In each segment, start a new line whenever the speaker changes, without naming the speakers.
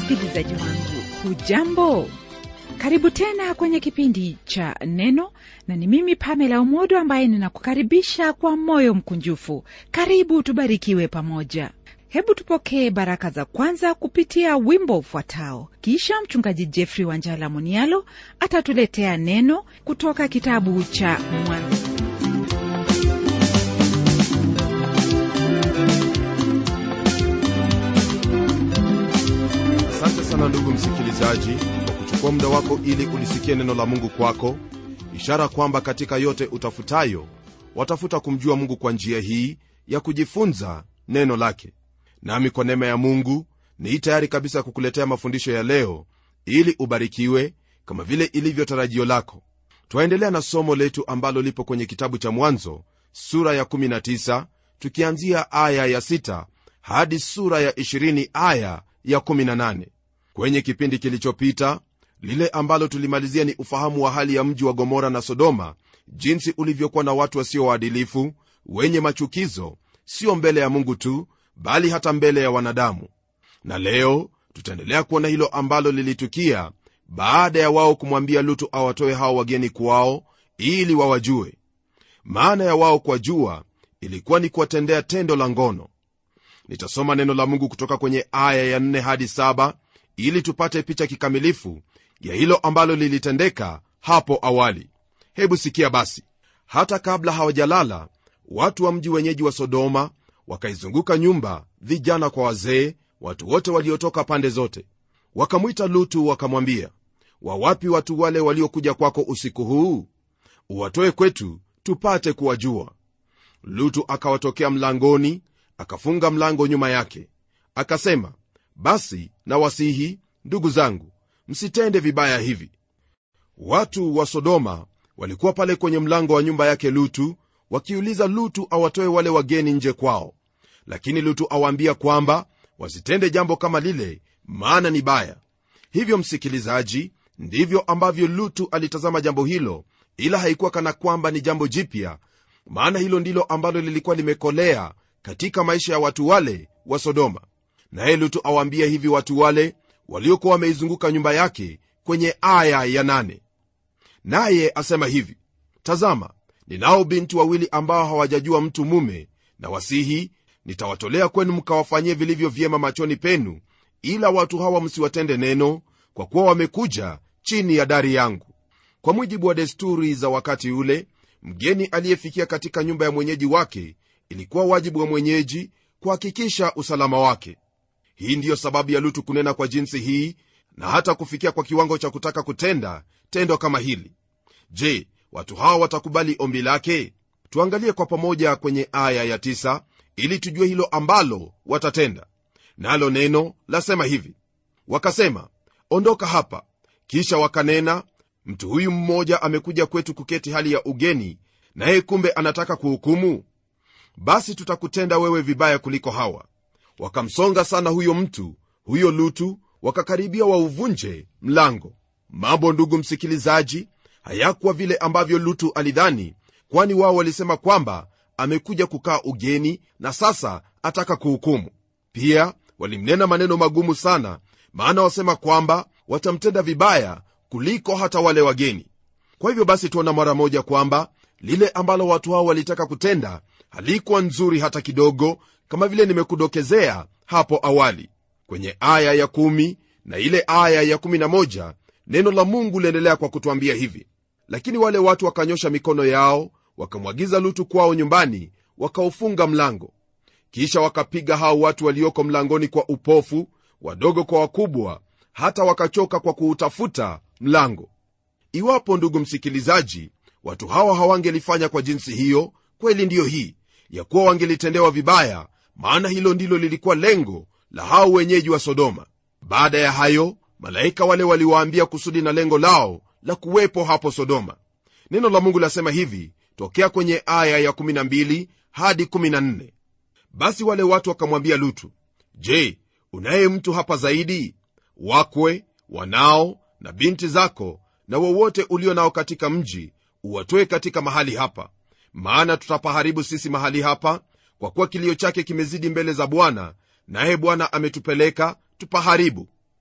msikilizaji wangu hujambo karibu tena kwenye kipindi cha neno na ni mimi pamela umodo ambaye ninakukaribisha kwa moyo mkunjufu karibu tubarikiwe pamoja hebu tupokee baraka za kwanza kupitia wimbo ufuatao kisha mchungaji jeffrey wanjala munialo atatuletea neno kutoka kitabu cha mwanzo
asante sana ndugu msikilizaji kwa kuchukua muda wako ili ulisikie neno la mungu kwako ishara kwamba katika yote utafutayo watafuta kumjua mungu kwa njia hii ya kujifunza neno lake nami kwa neema ya mungu ni tayari kabisa kukuletea mafundisho ya leo ili ubarikiwe kama vile ilivyo tarajio lako twaendelea na somo letu ambalo lipo kwenye kitabu cha mwanzo sura ya 19 tukianzia aya ya 6 hadi sura ya 20 aya ya 18 kwenye kipindi kilichopita lile ambalo tulimalizia ni ufahamu wa hali ya mji wa gomora na sodoma jinsi ulivyokuwa na watu wasio waadilifu wenye machukizo sio mbele ya mungu tu bali hata mbele ya wanadamu na leo tutaendelea kuona hilo ambalo lilitukia baada ya wao kumwambia lutu awatoe hao wageni kwao ili wawajue maana ya wao kuwajua ilikuwa ni kuwatendea tendo la ngono nitasoma neno la mungu kutoka kwenye aya ya 4 hadi 7 ili tupate picha kikamilifu ya hilo ambalo lilitendeka hapo awali hebu sikia basi hata kabla hawajalala watu wa mji wenyeji wa sodoma wakaizunguka nyumba vijana kwa wazee watu wote waliotoka pande zote wakamwita lutu wakamwambia wawapi watu wale waliokuja kwako usiku huu uwatoe kwetu tupate kuwajua lutu akawatokea mlangoni akafunga mlango nyuma yake akasema basi na wasihi ndugu zangu msitende vibaya hivi watu wa sodoma walikuwa pale kwenye mlango wa nyumba yake lutu wakiuliza lutu awatoe wale wageni nje kwao lakini lutu awaambia kwamba wasitende jambo kama lile maana ni baya hivyo msikilizaji ndivyo ambavyo lutu alitazama jambo hilo ila haikuwa kana kwamba ni jambo jipya maana hilo ndilo ambalo lilikuwa limekolea katika maisha ya watu wale wa sodoma naye lutu awaambia hivi watu wale waliokuwa wameizunguka nyumba yake kwenye aya ya nane naye asema hivi tazama ninao binti wawili ambao hawajajua mtu mume na wasihi nitawatolea kwenu mkawafanyie vilivyo vyema machoni penu ila watu hawa msiwatende neno kwa kuwa wamekuja chini ya dari yangu kwa mujibu wa desturi za wakati ule mgeni aliyefikia katika nyumba ya mwenyeji wake ilikuwa wajibu wa mwenyeji kuhakikisha usalama wake hii ndiyo sababu ya lutu kunena kwa jinsi hii na hata kufikia kwa kiwango cha kutaka kutenda tendo kama hili je watu hawa watakubali ombi lake tuangalie kwa pamoja kwenye aya ya tisa, ili tujue hilo ambalo watatenda nalo neno lasema hivi wakasema ondoka hapa kisha wakanena mtu huyu mmoja amekuja kwetu kuketi hali ya ugeni naye kumbe anataka kuhukumu basi tutakutenda wewe vibaya kuliko hawa wakamsonga sana huyo mtu huyo lutu wakakaribia wauvunje mlango mambo ndugu msikilizaji hayakuwa vile ambavyo lutu alidhani kwani wao walisema kwamba amekuja kukaa ugeni na sasa ataka kuhukumu pia walimnena maneno magumu sana maana wasema kwamba watamtenda vibaya kuliko hata wale wageni kwa hivyo basi tuona mara moja kwamba lile ambalo watu hao walitaka kutenda halikuwa nzuri hata kidogo kama vile nimekudokezea hapo awali kwenye aya ya kumi na ile aya ya kumi na moja neno la mungu liendelea kwa kutwambia hivi lakini wale watu wakanyosha mikono yao wakamwagiza lutu kwao nyumbani wakaufunga mlango kisha wakapiga hao watu walioko mlangoni kwa upofu wadogo kwa wakubwa hata wakachoka kwa kuutafuta mlango iwapo ndugu msikilizaji watu hawa hawangelifanya kwa jinsi hiyo kweli ndiyo hii ya kuwa wangelitendewa vibaya maana hilo ndilo lilikuwa lengo la hao wenyeji wa sodoma baada ya hayo malaika wale waliwaambia kusudi na lengo lao la kuwepo hapo sodoma neno la mungu lasema hivi tokea kwenye aya ya 12 hadi 14 basi wale watu wakamwambia lutu je unaye mtu hapa zaidi wakwe wanao na binti zako na wowote ulio nao katika mji uwatoe katika mahali hapa maana tutapaharibu sisi mahali hapa kwa kuwa kilio chake kimezidi mbele za bwana naye bwana ametupeleka tupaharibu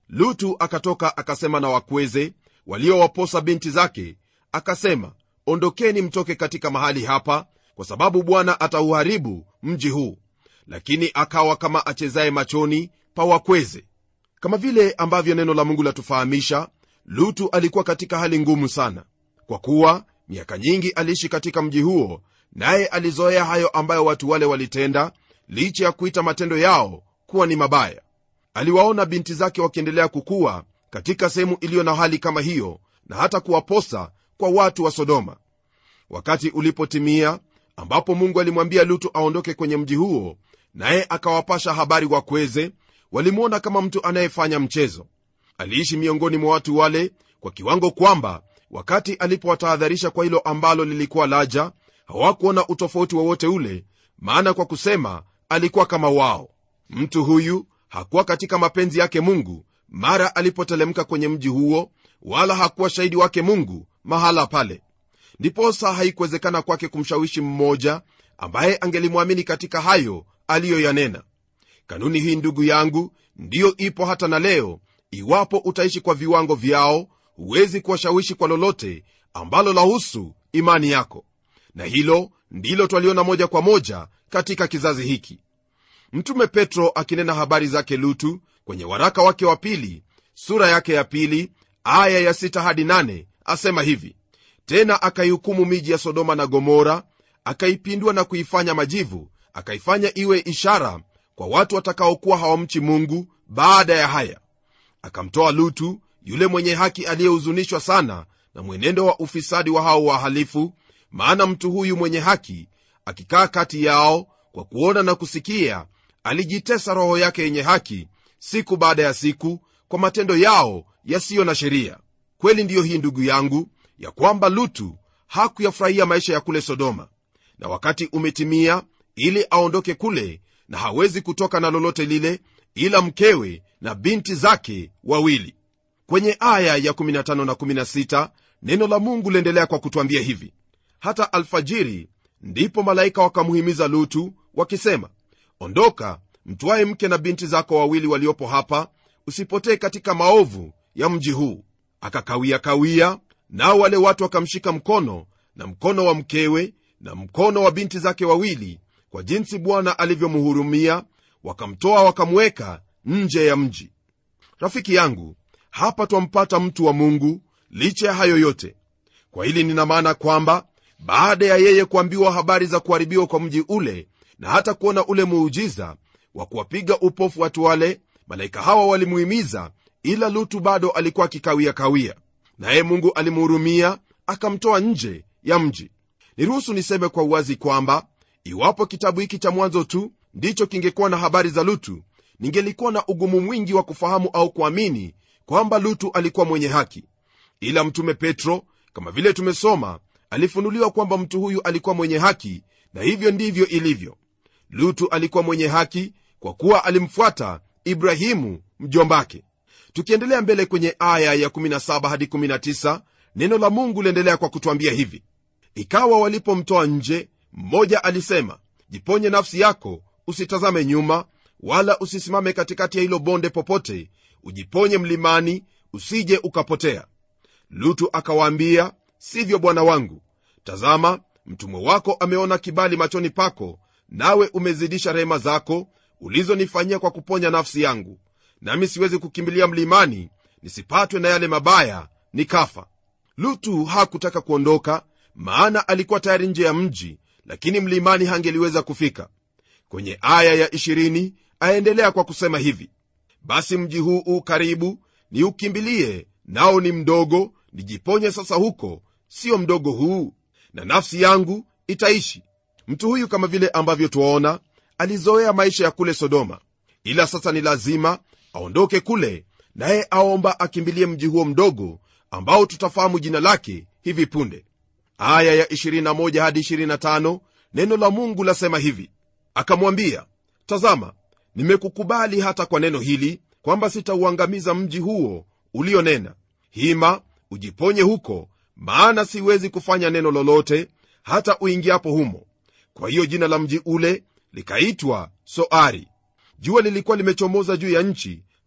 lutu akatoka akasema na wakweze waliowaposa binti zake akasema ondokeni mtoke katika mahali hapa kwa sababu bwana atauharibu mji huu lakini akawa kama achezaye machoni pa wakweze kama vile ambavyo neno la mungu latufahamisha lutu alikuwa katika hali ngumu sana kwa kuwa miaka nyingi aliishi katika mji huo naye alizoea hayo ambayo watu wale walitenda licha ya kuita matendo yao kuwa ni mabaya aliwaona binti zake wakiendelea kukua katika sehemu iliyo na hali kama hiyo na hata kuwaposa kwa watu wa sodoma wakati ulipotimia ambapo mungu alimwambia lutu aondoke kwenye mji huo naye akawapasha habari wakweze walimwona kama mtu anayefanya mchezo aliishi miongoni mwa watu wale kwa kiwango kwamba wakati alipowatahadharisha kwa hilo ambalo lilikuwa laja hawakuona utofauti wowote ule maana kwa kusema alikuwa kama wao mtu huyu hakuwa katika mapenzi yake mungu mara alipotelemka kwenye mji huo wala hakuwa shahidi wake mungu mahala pale ndiposa haikuwezekana kwake kumshawishi mmoja ambaye angelimwamini katika hayo aliyoyanena kanuni hii ndugu yangu ndiyo ipo hata na leo iwapo utaishi kwa viwango vyao huwezi kuwashawishi kwa lolote ambalo lahusu imani yako na hilo ndilo twaliona moja kwa moja katika kizazi hiki mtume petro akinena habari zake lutu kwenye waraka wake wa pili sura yake ya pili aya ya sita hadi nane asema hivi tena akaihukumu miji ya sodoma na gomora akaipindua na kuifanya majivu akaifanya iwe ishara kwa watu watakaokuwa hawamchi mungu baada ya haya akamtoa lutu yule mwenye haki aliyehuzunishwa sana na mwenendo wa ufisadi wa hao wahalifu maana mtu huyu mwenye haki akikaa kati yao kwa kuona na kusikia alijitesa roho yake yenye haki siku baada ya siku kwa matendo yao yasiyo na sheria kweli ndiyo hii ndugu yangu ya kwamba lutu hakuyafurahia maisha ya kule sodoma na wakati umetimia ili aondoke kule na hawezi kutoka na lolote lile ila mkewe na binti zake wawili kwenye aya ya 15 na 16 neno la mungu liendelea kwa kutwambia hivi hata alfajiri ndipo malaika wakamhimiza lutu wakisema ondoka mtwaye mke na binti zako wawili waliopo hapa usipotee katika maovu ya mji huu akakawia kawia nao wale watu wakamshika mkono na mkono wa mkewe na mkono wa binti zake wawili kwa jinsi bwana alivyomhurumia wakamtoa wakamweka nje ya mji rafiki yangu hapa twampata mtu wa mungu licha ya hayo yote kwa hili nina maana kwamba baada ya yeye kuambiwa habari za kuharibiwa kwa mji ule na hata kuona ule muujiza wa kuwapiga upofu watu wale malaika hawa walimuhimiza ila lutu bado alikuwa akikawia kawia naye mungu alimhurumia akamtoa nje ya mji niruhusu niseme kwa uwazi kwamba iwapo kitabu hiki cha mwanzo tu ndicho kingekuwa na habari za lutu ningelikuwa na ugumu mwingi wa kufahamu au kuamini kwamba lutu alikuwa mwenye haki ila mtume petro kama vile tumesoma alifunuliwa kwamba mtu huyu alikuwa mwenye haki na hivyo ndivyo ilivyo lutu alikuwa mwenye haki kwa kuwa alimfuata ibrahimu mjombake tukiendelea mbele kwenye aya ya 17 hadi 19 neno la mungu liendelea kwa kutwambia hivi ikawa walipomtoa nje mmoja alisema jiponye nafsi yako usitazame nyuma wala usisimame katikati ya hilo bonde popote ujiponye mlimani usije ukapotea lutu akawaambia sivyo bwana wangu tazama mtumwe wako ameona kibali machoni pako nawe umezidisha rehema zako ulizonifanyia kwa kuponya nafsi yangu nami siwezi kukimbilia mlimani nisipatwe na yale mabaya nikafa lutu hakutaka kuondoka maana alikuwa tayari nje ya mji lakini mlimani hangeliweza kufika kwenye aya ya 20 aendelea kwa kusema hivi basi mji huu u karibu niukimbilie nao ni mdogo nijiponye sasa huko sio mdogo huu na nafsi yangu itaishi mtu huyu kama vile ambavyo twaona alizoea maisha ya kule sodoma ila sasa ni lazima aondoke kule naye aomba akimbilie mji huo mdogo ambao tutafahamu jina lake hivi punde aya ya 21 hadi 25 neno la mungu lasema hivi akamwambia tazama nimekukubali hata kwa neno hili kwamba sitauangamiza mji huo ulionena hima ujiponye huko maana siwezi kufanya neno lolote hata uingiapo humo kwa hiyo jina la mji ule likaitwa soari jua lilikuwa limechomoza juu ya nchi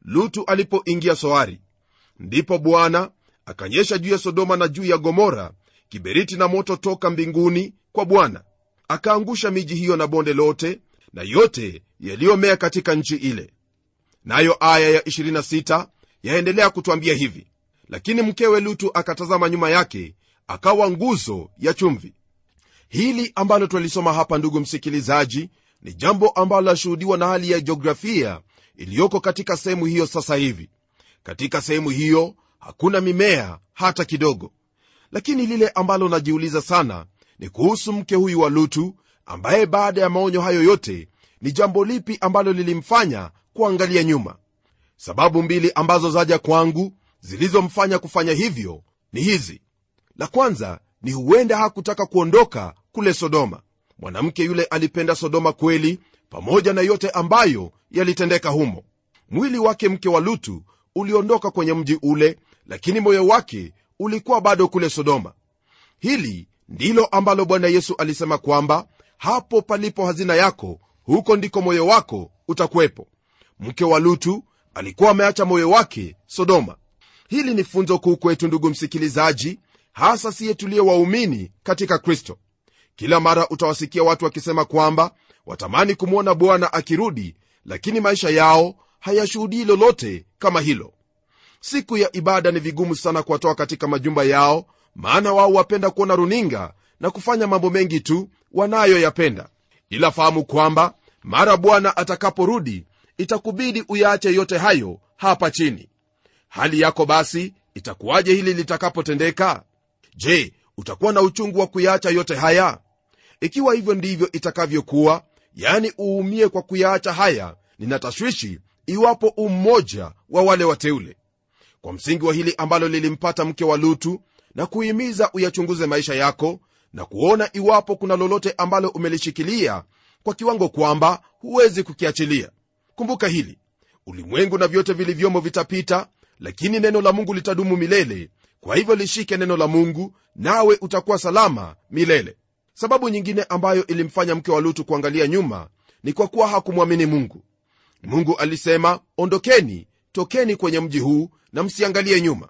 lutu alipoingia soari ndipo bwana akanyesha juu ya sodoma na juu ya gomora kiberiti na moto toka mbinguni kwa bwana akaangusha miji hiyo na bonde lote na yote yaliyomea katika nchi ile nayo aya ya 26 yaendelea kutwambia hivi lakini mkewe lutu akatazama nyuma yake akawa nguzo ya chumvi hili ambalo twalisoma hapa ndugu msikilizaji ni jambo ambalo lashuhudiwa na hali ya jiografia iliyoko katika sehemu hiyo sasa hivi katika sehemu hiyo hakuna mimea hata kidogo lakini lile ambalo najiuliza sana ni kuhusu mke huyu wa lutu ambaye baada ya maonyo hayo yote ni jambo lipi ambalo lilimfanya kuangalia nyuma sababu mbili ambazo zaja kwangu zilizomfanya kufanya hivyo ni hizi la kwanza ni huenda hakutaka kuondoka kule sodoma mwanamke yule alipenda sodoma kweli pamoja na yote ambayo yalitendeka humo mwili wake mke wa lutu uliondoka kwenye mji ule lakini moyo wake ulikuwa bado kule sodoma hili ndilo ambalo bwana yesu alisema kwamba hapo palipo hazina yako huko ndiko moyo wako utakuwepo mke wa lutu alikuwa ameacha moyo wake sodoma hili ni funzo kuu kwetu ndugu msikilizaji hasa siye tuliye waumini katika kristo kila mara utawasikia watu wakisema kwamba watamani kumwona bwana akirudi lakini maisha yao hayashuhudii lolote kama hilo siku ya ibada ni vigumu sana kuwatoa katika majumba yao maana wao wapenda kuona runinga na kufanya mambo mengi tu wanayoyapenda ila fahamu kwamba mara bwana atakaporudi itakubidi uyaache yote hayo hapa chini hali yako basi itakuwaje hili litakapotendeka je utakuwa na uchungu wa kuyaacha yote haya ikiwa hivyo ndivyo itakavyokuwa yani uumie kwa kuyaacha haya nina tashwishi iwapo ummoja wa wale wateule kwa msingi wa hili ambalo lilimpata mke wa lutu na kuhimiza uyachunguze maisha yako na kuona iwapo kuna lolote ambalo umelishikilia kwa kiwango kwamba huwezi kukiachilia kumbuka hili ulimwengu na vyote vilivyomo vitapita lakini neno la mungu litadumu milele kwa hivyo lishike neno la mungu nawe utakuwa salama milele sababu nyingine ambayo ilimfanya mke wa lutu kuangalia nyuma ni kwa kuwa hakumwamini mungu mungu alisema ondokeni tokeni kwenye mji huu na msiangalie nyuma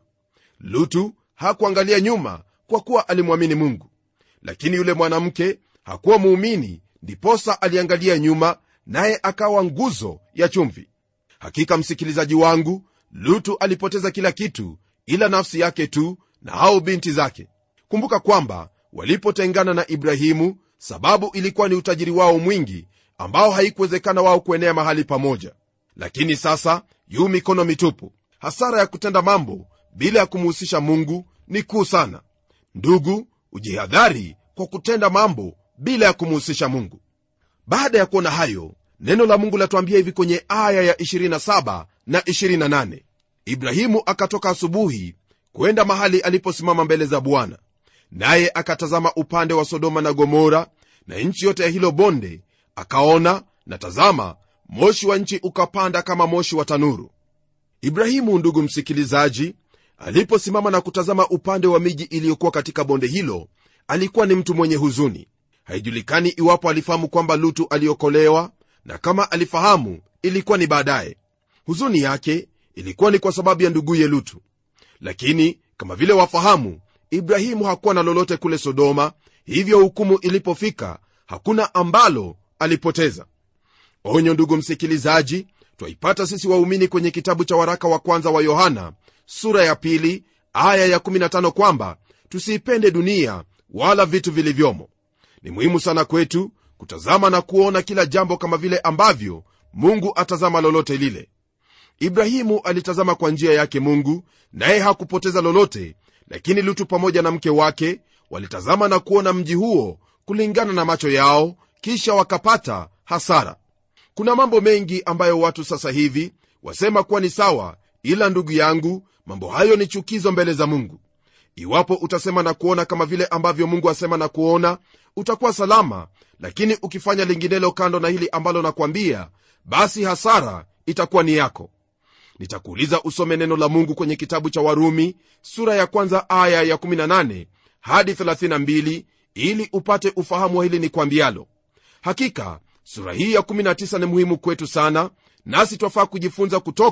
lutu hakuangalia nyuma kwa kuwa alimwamini mungu lakini yule mwanamke hakuwa muumini ndiposa aliangalia nyuma naye akawa nguzo ya chumvi hakika msikilizaji wangu lutu alipoteza kila kitu ila nafsi yake tu na hao binti zake kumbuka kwamba walipotengana na ibrahimu sababu ilikuwa ni utajiri wao mwingi ambao haikuwezekana wao kuenea mahali pamoja lakini sasa yu mikono mitupu hasara ya kutenda mambo bila ya kumuhusisha mungu ni kuu sana ndugu ujihadhari kwa kutenda mambo bila ya kumuhusisha mungu baada ya kuona hayo neno la mungu latuambia hivi kwenye aya ya 27 na 28 ibrahimu akatoka asubuhi kwenda mahali aliposimama mbele za bwana naye akatazama upande wa sodoma na gomora na nchi yote ya hilo bonde akaona na tazama moshi wa nchi ukapanda kama moshi wa tanuru ibrahimu ndugu msikilizaji aliposimama na kutazama upande wa miji iliyokuwa katika bonde hilo alikuwa ni mtu mwenye huzuni haijulikani iwapo alifahamu kwamba lutu aliokolewa na kama alifahamu ilikuwa ni baadaye huzuni yake ilikuwa ni kwa sababu ya nduguye lutu lakini kama vile wafahamu ibrahimu hakuwa na lolote kule sodoma hivyo hukumu ilipofika hakuna ambalo alipoteza onyo ndugu msikilizaji twaipata sisi waumini kwenye kitabu cha waraka wa kwanza wa yohana sura ya pili aya ya 15 kwamba tusiipende dunia wala vitu vilivyomo ni muhimu sana kwetu kutazama na kuona kila jambo kama vile ambavyo mungu atazama lolote lile ibrahimu alitazama kwa njia yake mungu naye hakupoteza lolote lakini lutu pamoja na mke wake walitazama na kuona mji huo kulingana na macho yao kisha wakapata hasara kuna mambo mengi ambayo watu sasa hivi wasema kuwa ni sawa ila ndugu yangu mambo hayo ni chukizo mbele za mungu iwapo utasema na kuona kama vile ambavyo mungu asema na kuona utakuwa salama lakini ukifanya linginelo kando na hili ambalo nakwambia basi hasara itakuwa ni yako nitakuuliza usome neno la mungu kwenye kitabu cha warumi sura ya kwanza aya ya 18 hadi 32 ili upate ufahamu wa hili ni kwambialo hakika sura hii ya 19 ni muhimu kwetu sana nasi twafaa kujifunza kutoka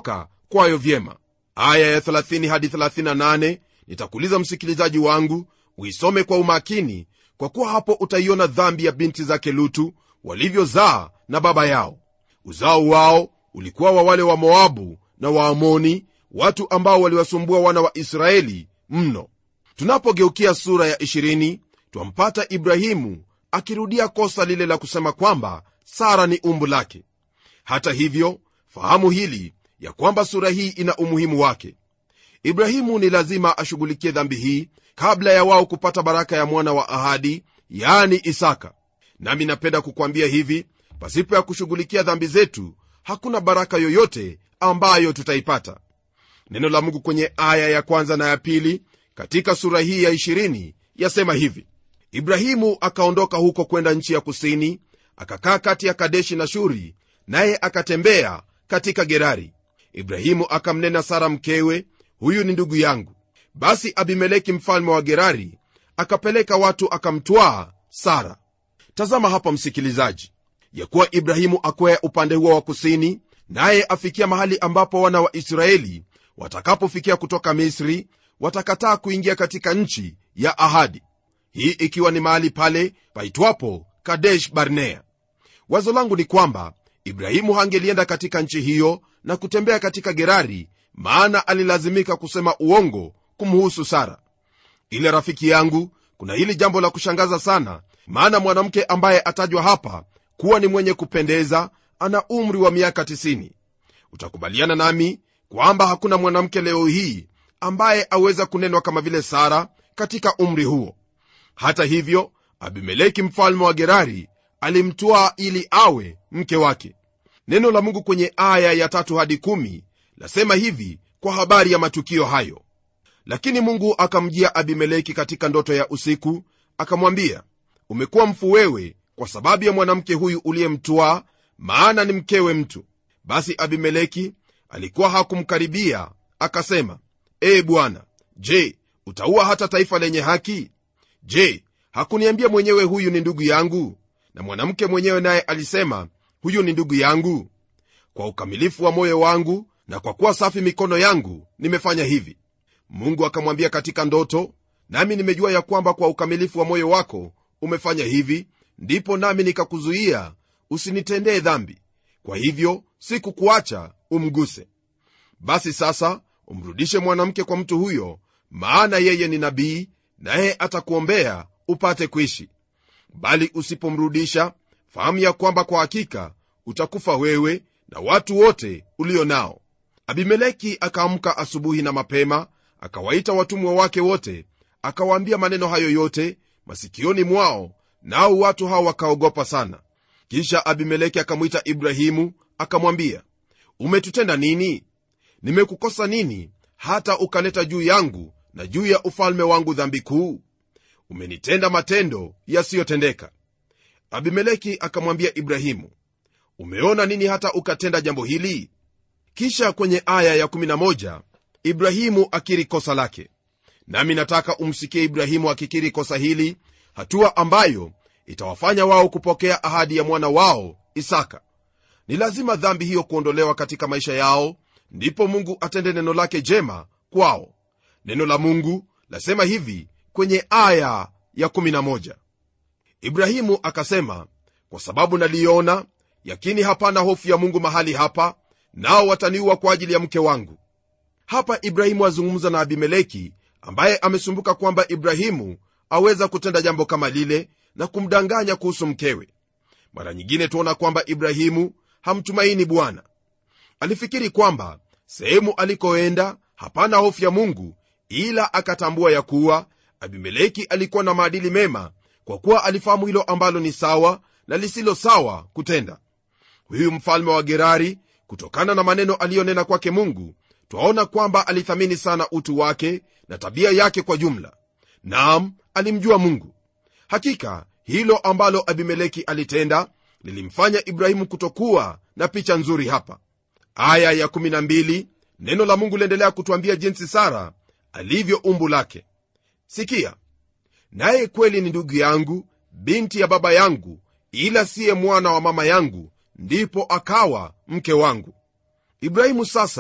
kwayo vyema aya ya 30 hadi 38 nitakuuliza msikilizaji wangu uisome kwa umakini kwa kuwa hapo utaiona dhambi ya binti zake lutu walivyozaa na baba yao uzao wao ulikuwa wa wale wa moabu na waamoni watu ambao waliwasumbua wana wa israeli mno tunapogeukia sura ya 20 twampata ibrahimu akirudia kosa lile la kusema kwamba sara ni umbu lake hata hivyo fahamu hili ya kwamba sura hii ina umuhimu wake ibrahimu ni lazima ashughulikie dhambi hii kabla ya wao kupata baraka ya mwana wa ahadi yaani isaka nami napenda kukwambia hivi pasipo ya kushughulikia dhambi zetu hakuna baraka yoyote ambayo tutaipata neno la mungu kwenye aya ya kwanza na ya pili katika sura hii ya 20 yasema hivi ibrahimu akaondoka huko kwenda nchi ya kusini akakaa kati ya kadeshi na shuri naye akatembea katika gerari ibrahimu akamnena sara mkewe huyu ni ndugu yangu basi abimeleki mfalme wa gerari akapeleka watu akamtwaa sara tazama hapa msikilizaji ya kuwa ibrahimu akwea upande huo wa kusini naye afikia mahali ambapo wana wa israeli watakapofikia kutoka misri watakataa kuingia katika nchi ya ahadi hii ikiwa ni mahali pale paitwapo kadesh barnea wazo langu ni kwamba ibrahimu hangelienda katika nchi hiyo na kutembea katika gerari maana alilazimika kusema uongo kumhusu sara ile rafiki yangu kuna hili jambo la kushangaza sana maana mwanamke ambaye atajwa hapa kuwa ni mwenye kupendeza ana umri wa miaka 90 utakubaliana nami kwamba hakuna mwanamke leo hii ambaye aweza kunenwa kama vile sara katika umri huo hata hivyo abimeleki mfalme wa gerari alimtwaa ili awe mke wake neno la mungu kwenye aya ya tatu hadi kumi lasema hivi kwa habari ya matukio hayo lakini mungu akamjia abimeleki katika ndoto ya usiku akamwambia umekuwa mfu wewe kwa sababu ya mwanamke huyu uliyemtwaa maana ni mkewe mtu basi abimeleki alikuwa hakumkaribia akasema ee bwana je utaua hata taifa lenye haki je hakuniambia mwenyewe huyu ni ndugu yangu na mwanamke mwenyewe naye alisema huyu ni ndugu yangu kwa ukamilifu wa moyo wangu na kwa kuwa safi mikono yangu nimefanya hivi mungu akamwambia katika ndoto nami nimejua ya kwamba kwa ukamilifu wa moyo wako umefanya hivi ndipo nami nikakuzuia usinitendee dhambi kwa hivyo sikukuacha umguse basi sasa umrudishe mwanamke kwa mtu huyo maana yeye ni nabii naye atakuombea upate kuishi bali usipomrudisha fahamu ya kwamba kwa hakika utakufa wewe na watu wote ulio nao abimeleki akaamka asubuhi na mapema akawaita watumwa wake wote akawaambia maneno hayo yote masikioni mwao nao watu hao wakaogopa sana kisha abimeleki akamwita ibrahimu akamwambia umetutenda nini nimekukosa nini hata ukaleta juu yangu na juu ya ufalme wangu dhambi kuu umenitenda matendo yasiyotendeka abimeleki akamwambia ibrahimu umeona nini hata ukatenda jambo hili kisha kwenye aya ya11 ibrahimu akiri kosa lake nami nataka umsikie ibrahimu akikiri kosa hili hatua ambayo itawafanya wao kupokea ahadi ya mwana wao isaka ni lazima dhambi hiyo kuondolewa katika maisha yao ndipo mungu atende neno lake jema kwao neno la mungu lasema hivi kwenye aya ya 11 ibrahimu akasema kwa sababu naliona yakini hapana hofu ya mungu mahali hapa nao wataniua kwa ajili ya mke wangu hapa ibrahimu azungumza na abimeleki ambaye amesumbuka kwamba ibrahimu aweza kutenda jambo kama lile na kumdanganya kuhusu mkewe mara nyingine tuona kwamba ibrahimu hamtumaini bwana alifikiri kwamba sehemu alikoenda hapana hofu ya mungu ila akatambua ya kuwa abimeleki alikuwa na maadili mema kwa kuwa alifahamu hilo ambalo ni sawa na lisilo sawa kutenda huyu mfalme wa gerari kutokana na maneno aliyonena kwake mungu twaona kwamba alithamini sana utu wake na tabia yake kwa jumla naam alimjua mungu hakika hilo ambalo abimeleki alitenda lilimfanya ibrahimu kutokuwa na picha nzuri hapa aya ya 12 neno la mungu liendelea kutwambia jinsi sara alivyo umbu lake sikia naye kweli ni ndugu yangu binti ya baba yangu ila siye mwana wa mama yangu ndipo akawa mke wangu ibrahimu sasa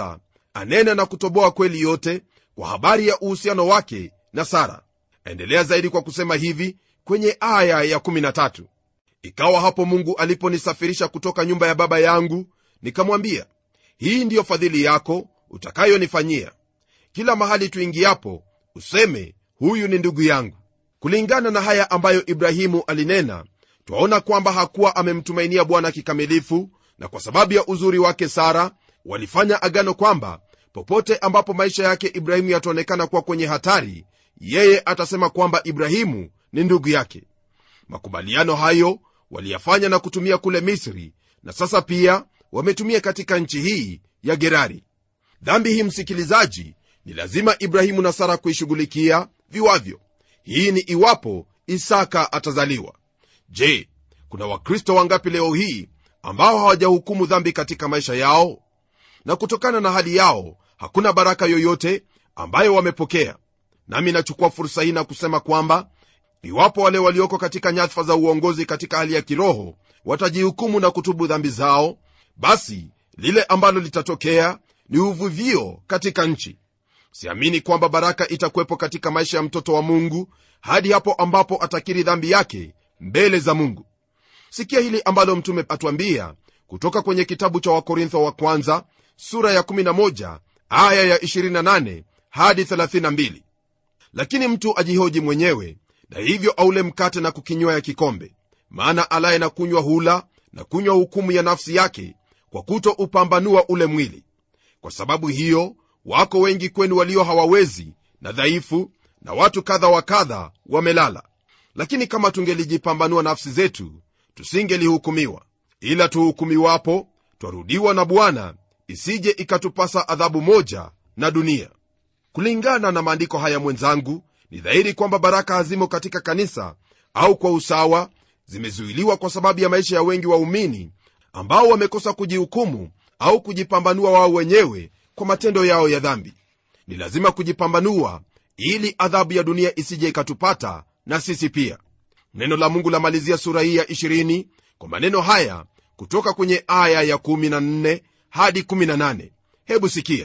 anena na kutoboa kweli yote kwa habari ya uhusiano wake na sara endelea zaidi kwa kusema hivi kwenye aya ya 13 ikawa hapo mungu aliponisafirisha kutoka nyumba ya baba yangu nikamwambia hii ndiyo fadhili yako utakayonifanyia kila mahali tuingiapo useme huyu ni ndugu yangu kulingana na haya ambayo ibrahimu alinena twaona kwamba hakuwa amemtumainia bwana kikamilifu na kwa sababu ya uzuri wake sara walifanya agano kwamba popote ambapo maisha yake ibrahimu yataonekana kuwa kwenye hatari yeye atasema kwamba ibrahimu ni ndugu yake makubaliano hayo waliyafanya na kutumia kule misri na sasa pia wametumia katika nchi hii ya gerari dhambi hii msikilizaji ni lazima ibrahimu na sara kuishughulikia viwavyo hii ni iwapo isaka atazaliwa je kuna wakristo wangapi leo hii ambao hawajahukumu dhambi katika maisha yao na kutokana na hali yao hakuna baraka yoyote ambayo wamepokea nami nachukua fursa hii na kusema kwamba iwapo wale walioko katika nyadhifa za uongozi katika hali ya kiroho watajihukumu na kutubu dhambi zao basi lile ambalo litatokea ni uvuvio katika nchi siamini kwamba baraka itakuwepo katika maisha ya mtoto wa mungu hadi hapo ambapo atakiri dhambi yake mbele za mungu sikia hili ambalo mtume atuambia kutoka kwenye kitabu cha wakorintho wa kwanza sura ya 11 aya ya 28 hadi 32 lakini mtu ajihoji mwenyewe na hivyo aule mkate na kukinywaya kikombe maana alaye na kunywa hula na kunywa hukumu ya nafsi yake kwa kuto upambanua ule mwili kwa sababu hiyo wako wengi kwenu walio hawawezi na dhaifu na watu kadha wa kadha wamelala lakini kama tungelijipambanua nafsi zetu tusingelihukumiwa ila tuhukumiwapo twarudiwa na bwana isije ikatupasa adhabu moja na dunia kulingana na maandiko haya mwenzangu ni dhahiri kwamba baraka hazimo katika kanisa au kwa usawa zimezuiliwa kwa sababu ya maisha ya wengi waumini ambao wamekosa kujihukumu au kujipambanua wao wenyewe kwa matendo yao ya dhambi ni lazima kujipambanua ili adhabu ya dunia isije ikatupata na sisi pia neno la mungu lamalizia sura hii ya 20 kwa maneno haya kutoka kwenye aya ya 14 hadi 18 hebu sikia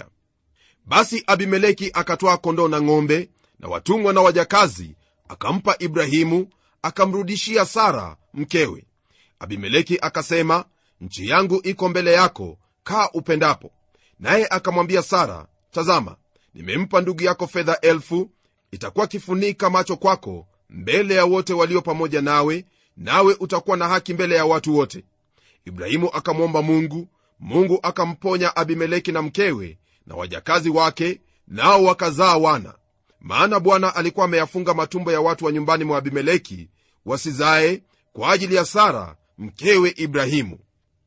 basi abimeleki akatwaa kondoo na ng'ombe na watumwa na wajakazi akampa ibrahimu akamrudishia sara mkewe abimeleki akasema nchi yangu iko mbele yako kaa upendapo naye akamwambia sara tazama nimempa ndugu yako fedha elfu itakuwa kifunika macho kwako mbele ya wote walio pamoja nawe nawe utakuwa na haki mbele ya watu wote ibrahimu akamwomba mungu mungu akamponya abimeleki na mkewe na wajakazi wake nao wakazaa wana maana bwana alikuwa ameyafunga matumbo ya watu wa nyumbani mwa abimeleki wasizae kwa ajili ya sara mkewe ibrahimu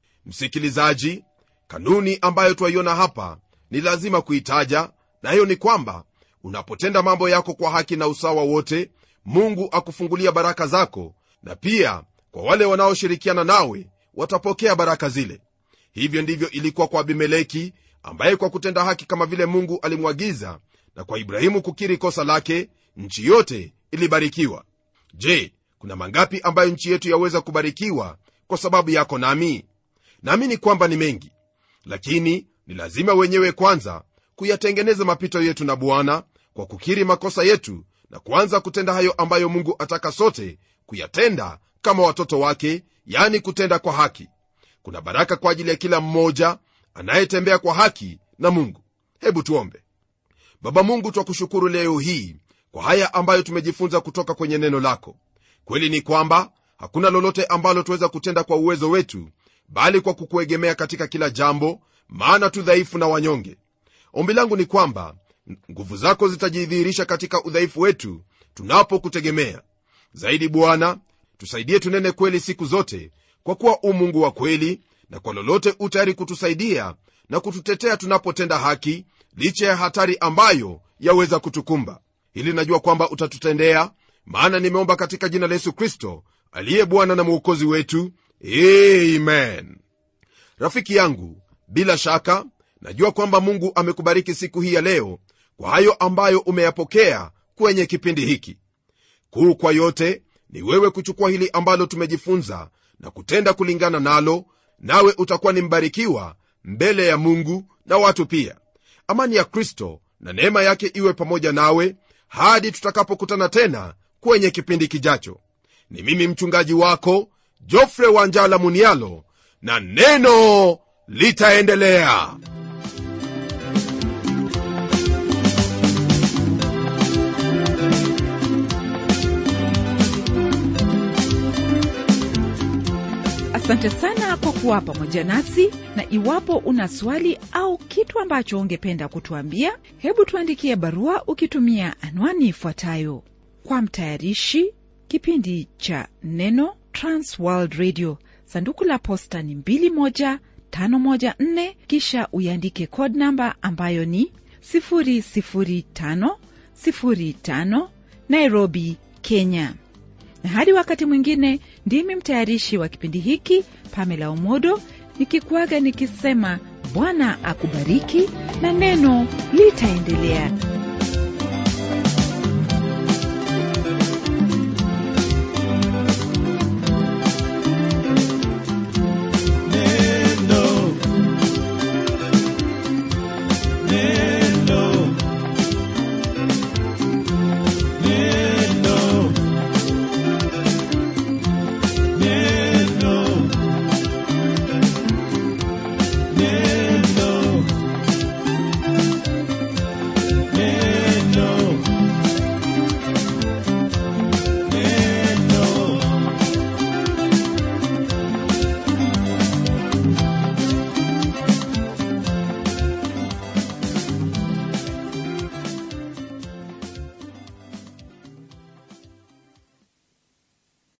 msikilizaji kanuni ambayo twaiona hapa ni lazima kuitaja nayo ni kwamba unapotenda mambo yako kwa haki na usawa wote mungu akufungulia baraka zako na pia kwa wale wanaoshirikiana nawe watapokea baraka zile hivyo ndivyo ilikuwa kwa abimeleki ambaye kwa kutenda haki kama vile mungu alimwagiza na kwa ibrahimu kukiri kosa lake nchi yote ilibarikiwa je kuna mangapi ambayo nchi yetu yaweza kubarikiwa kwa sababu yako nami naamini kwamba ni mengi lakini ni lazima wenyewe kwanza kuyatengeneza mapito yetu na bwana kwa kukiri makosa yetu na kuanza kutenda hayo ambayo mungu ataka sote kuyatenda kama watoto wake yani kutenda kwa haki kuna baraka kwa ajili ya kila mmoja anayetembea kwa haki na mungu hebu tuombe baba mungu twakushukuru leo hii kwa haya ambayo tumejifunza kutoka kwenye neno lako kweli ni kwamba hakuna lolote ambalo tuweza kutenda kwa uwezo wetu bali kwa kukuegemea katika kila jambo maana tu dhaifu na wanyonge ombi langu ni kwamba nguvu zako zitajidhihirisha katika udhaifu wetu tunapokutegemea zaidi bwana tusaidie tunene kweli siku zote kwa kuwa u mungu wa kweli na kwa lolote u tayari kutusaidia na kututetea tunapotenda haki licha ya hatari ambayo yaweza kutukumba ili najua kwamba utatutendea maana nimeomba katika jina la yesu kristo aliye bwana na mwokozi wetu amen rafiki yangu bila shaka najua kwamba mungu amekubariki siku hii ya leo kwa hayo ambayo umeyapokea kwenye kipindi hiki kuu kwa yote ni wewe kuchukua hili ambalo tumejifunza na kutenda kulingana nalo nawe utakuwa ni mbarikiwa mbele ya mungu na watu pia amani ya kristo na neema yake iwe pamoja nawe hadi tutakapokutana tena kwenye kipindi kijacho ni mimi mchungaji wako jofre wanjala munialo na neno litaendelea
asante sana kwa kuwa pamoja nasi na iwapo una swali au kitu ambacho ungependa kutuambia hebu tuandikie barua ukitumia anwani ifuatayo kwa mtayarishi kipindi cha neno transworld radio sanduku la posta ni 21514 kisha uiandike code namba ambayo ni 00505 nairobi kenya na hadi wakati mwingine ndimi mtayarishi wa kipindi hiki pamela omodo nikikuaga nikisema bwana akubariki na neno litaendelea